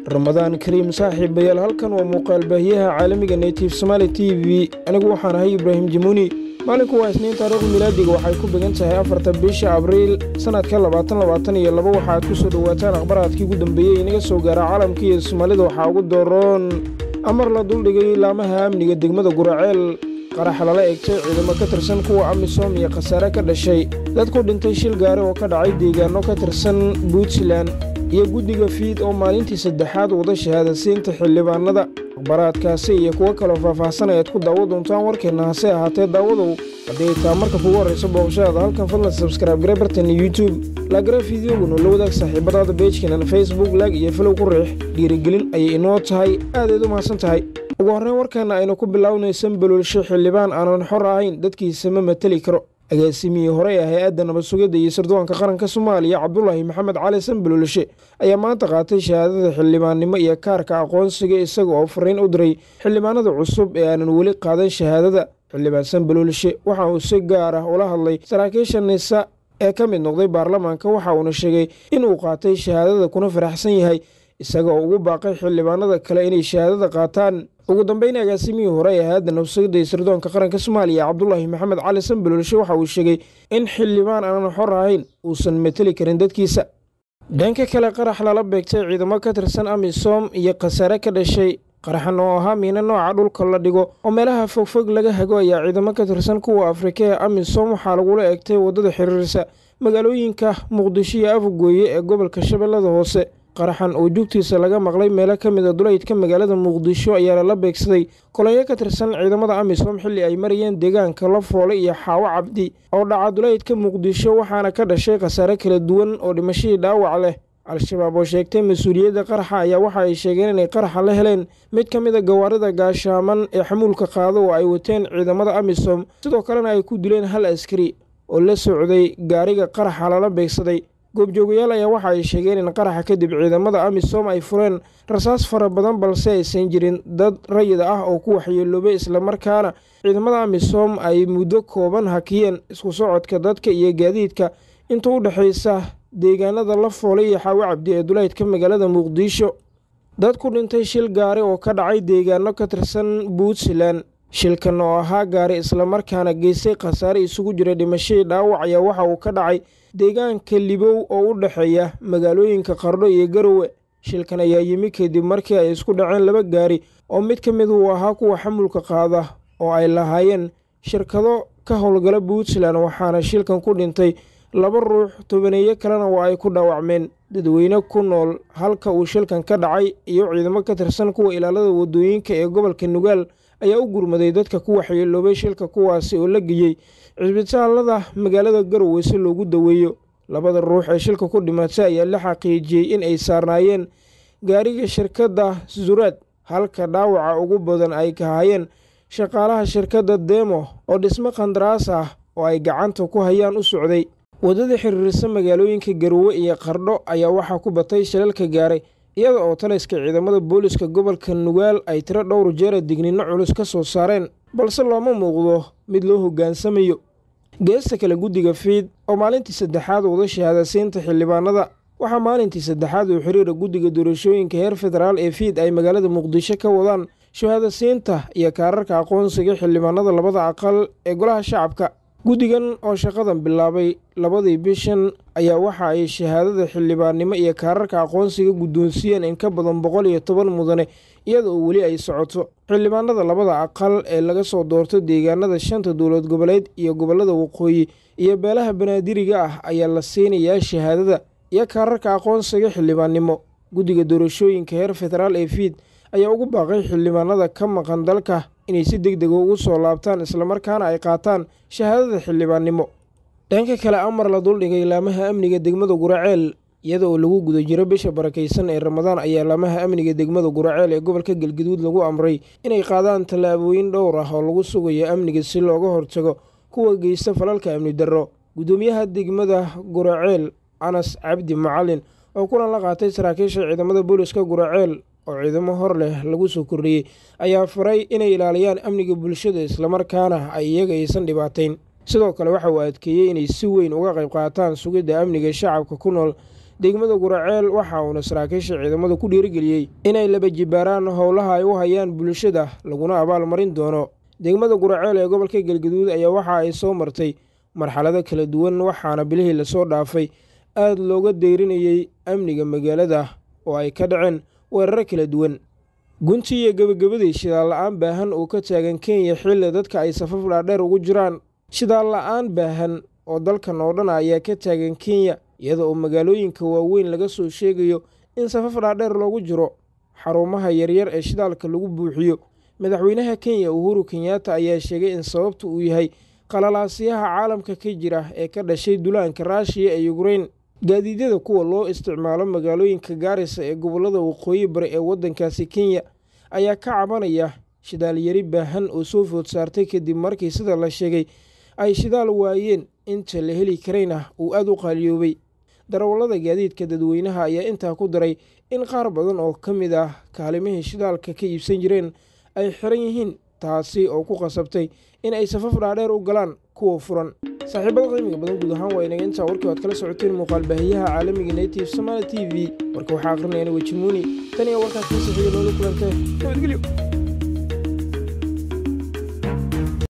ramadaan kariim saaxiibayaal halkan waa muuqaal baahiyaha caalamiga native somaali t v anigu waxaan ahay ibraahim jamuuni maalinku waa isniin taariikhda milaadiga waxay ku began tahay afarta bisha abriil sannadka labaatan labaatan iyo laba waxaaad ku soo dhowaataan akhbaraadkii ugu dambeeyey inaga soo gaara caalamka iyo soomaalida waxaa ugu dooroon amar la duldhigay laamaha amniga degmada guraceel qaraxa lala egtay ciidamo ka tirsan kuwa amisom iyo khasaare ka dhashay dad ku dhintay shil gaari oo ka dhacay deegaano ka tirsan puntland iyo guddiga fiid oo maalintii saddexaad wada shahaadasiinta xildhibaanada akhbaraadkaasi iyo kuwo kaloo faahfaahsan ayaad ku daawo doontaan warkeenna hase ahaatee daawadow haddii taa marka kugu horrayso booqashadaada halkan fadlan sabskraibe gare bartana youtube laagare fideogunu la wadaag saaxiibadaada beejkeenan facebook laag iyo filow ku riix dhiirigelin ayay inoo tahay aadayd u mahadsan tahay ugu horreyn warkeenna aynu ku bilownaysan baloolsho xildhibaan aanan xor ahayn dadkiisa ma mateli karo agaasimihii horey ah hay-adda nabad sugidda iyo sirdoonka qaranka soomaaliya cabdulaahi maxamed cali sanbaloolshe ayaa maanta qaatay shahaadada xildhibaannimo iyo kaarka aqoonsiga isaga oo fariin u diray xildhibaanada cusub ee aanan weli qaadan shahaadada xildhibaan sanbaloolshe waxa uu si gaar ah ula hadlay saraakiisha nisa ee ka mid noqday baarlamaanka waxa uuna sheegay in uu qaatay shahaadada kuna faraxsan yahay isaga oo ugu baaqay xildhibaanada kale inay shahaadada qaataan ugu dambeyn agaasimihii hore ee hay-adda nabsugidda iyo sirdoonka qaranka soomaaliya cabdulaahi maxamed cali sanbaloolshe waxa uu sheegay in xildhibaan aanan xor ahayn uusan mateli karin dadkiisa dhanka kale qarax lala beegtay ciidamo ka tirsan amisom iyo khasaare ka dhashay qaraxan oo ahaa miino nooca dhulka la dhigo oo meelaha fogfog laga hago ayaa ciidamo ka tirsan kuwa afrika ee amisom waxaa lagula egtay waddada xiriirsa magaalooyinka muqdisho iyo afgooye ee gobolka shabeellada hoose qaraxan oo jugtiisa laga maqlay meelo ka mid a duleydka magaalada muqdisho ayaa lala beegsaday kolonyo ka tirsan ciidamada amisom xilli ay marayeen deegaanka lafoole iyo xaawo cabdi oo dhaca duleydka muqdisho waxaana ka dhashay khasaare kala duwan oo dhimashadii dhaawac leh al-shabaab oo sheegtay mas-uuliyadda qaraxa ayaa waxa ay sheegeen inay qaraxa la heleen mid ka mid a gawaarida gaashaaman ee xamuulka qaado oo ay wateen ciidamada amisom sidoo kalena ay ku dileen hal askari oo la socday gaariga qaraxa lala beegsaday goobjoogayaal ayaa waxa ay sheegeen in qaraxa kadib ciidamada amisom ay fureen rasaas fara badan balse aysan jirin dad rayid ah oo ku waxyeeloobay islamarkaana ciidamada amisom ay muddo kooban hakiyeen isku socodka dadka iyo gaadiidka inta u dhexaysa deegaanada lafoole iyo xaawo cabdi ee duleydka magaalada muqdisho dad ku dhintay shil gaari oo ka dhacay deegaano ka tirsan puntland shilkan oo ahaa gaari islamarkaana geystay khasaare isugu jira dhimashadii dhaawac ayaa waxa uu ka dhacay deegaanka libow oo u dhexeeya magaalooyinka qardho iyo garowe shilkan ayaa yimi kadib markii ay isku dhaceen laba gaari oo mid ka mid uu ahaa kuwa xamulka qaada oo ay lahaayeen shirkado ka howlgala puntland waxaana shilkan ku dhintay laba ruux tobaneeyo kalena waa ay ku dhaawacmeen dadweyne ku nool halka uu shilkan ka dhacay iyo ciidamo ka tirsan kuwa ilaalada waddooyinka ee gobolka nugaal ayaa u gurmaday dadka ku waxyeeloobay shilka kuwaasi oo la geeyey cisbitaalada magaalada garowe si loogu daweeyo labada ruux ee shilka ku dhimatay ayaa la xaqiijiyey in ay saarnaayeen gaariga shirkadda zuraad halka dhaawaca ugu badan ay kahayeen shaqaalaha shirkadda demo oo dhismo khandaraas ah oo ay gacanta ku hayaan u socday waddada xiriirisa magaalooyinka garowe iyo qardho ayaa waxaa ku batay shilalka gaaray iyada oo taliska ciidamada booliska gobolka nugaal ay tiro dhowr jeera digninno culus ka soo saareen balse looma muuqdo mid loo hoggaansamayo geesta kale guddiga fiid oo maalintii saddexaad wada shahaadasiinta xildhibaanada waxaa maalintii saddexaad uu xiriira guddiga doorashooyinka heer federaal ee fiid ay magaalada muqdisho ka wadaan shahaadasiinta iyo kaararka aqoonsiga xildhibaanada labada aqal ee golaha shacabka guddigan oo shaqadan bilaabay labadii bishan ayaa waxa ay shahaadada xildhibaannimo iyo kaararka aqoonsiga guddoonsiiyeen in ka badan boqol iyo toban mudane iyada oo weli ay socoto xildhibaanada labada aqal ee laga soo doorto deegaanada shanta dowlad goboleed iyo gobollada waqooyi iyo beelaha banaadiriga ah ayaa la siinayaa shahaadada iyo kaararka aqoonsiga xildhibaannimo guddiga doorashooyinka heer federaal ee fiid ayaa ugu baaqay xildhibaanada ka maqan dalka inay si deg dega ugu soo laabtaan islamarkaana ay qaataan shahaadada xildhibaannimo dhanka kale amar la duldhigay laamaha amniga degmada guraceel iyada oo lagu guda jiro bisha barakaysan ee ramadaan ayaa laamaha amniga degmada guraceel ee gobolka galgaduud lagu amray inay qaadaan tallaabooyin dhowr ah oo lagu sugayo amniga si looga hortago kuwa geysta falalka amni darro guddoomiyaha degmada guraceel anas cabdi macalin oo kulan la qaatay saraakiisha ciidamada booliska guraceel oo ciidamo hor leh lagu soo kordhiyey ayaa faray inay ilaaliyaan amniga bulshada islamarkaana ay iyaga aysan dhibaatayn sidoo kale waxa uu adkeeyey inay si weyn uga qayb qaataan sugidda amniga shacabka ku nool degmada guraceel waxa uuna saraakiisha ciidamada ku dhiirigeliyey inay laba jibaaraan howlaha ay u hayaan bulshada laguna abaalmarin doono degmada guraceel ee gobolka galgaduud ayaa waxa ay soo martay marxalado kala duwan waxaana bilihii lasoo dhaafay aada looga deyrinayey amniga magaalada oo ay ka dhaceen weeraro kala duwan gunti iyo gebagabadii shidaal la-aan baahan oo ka taagan kenya xilli dadka ay safaf dhaadheer ugu jiraan shidaal la-aan baahan oo dalkan oo dhan ayaa ka taagan kenya iyada oo magaalooyinka waaweyn laga soo sheegayo in safaf dhaadheer loogu jiro xarumaha yaryar ee shidaalka lagu buuxiyo madaxweynaha kenya uhuru kenyaata ayaa sheegay in sababta uu yahay qalalaasyaha caalamka ka jira ee ka dhashay dulaanka raashiya ee yukrein gaadiidyada kuwa loo isticmaalo magaalooyinka gaarisa ee gobollada waqooyi bari ee waddankaasi kenya ayaa ka cabanaya shidaal yari baahan oo soo food saartay kadib markii sida la sheegay ay shidaal waayeen inta la heli karayna uu aada u qaaliyoobay darawallada gaadiidka dadweynaha ayaa intaa ku daray in qaar badan oo ka mid ah kaalimihii shidaalka ka iibsan jireen ay xiran yihiin taasi oo ku qasabtay in ay safaf dhaadheer u galaan kuwa furan saaxiibada qiimiga badan guud ahaan waa inaga intaa warkii oad kala socoteen muuqaal baahiyaha caalamiga native somaali t v warka waxaa akhrinayana wejimuuni tan iyo warkaas ka sixiyo noola kulantee nabadgelyo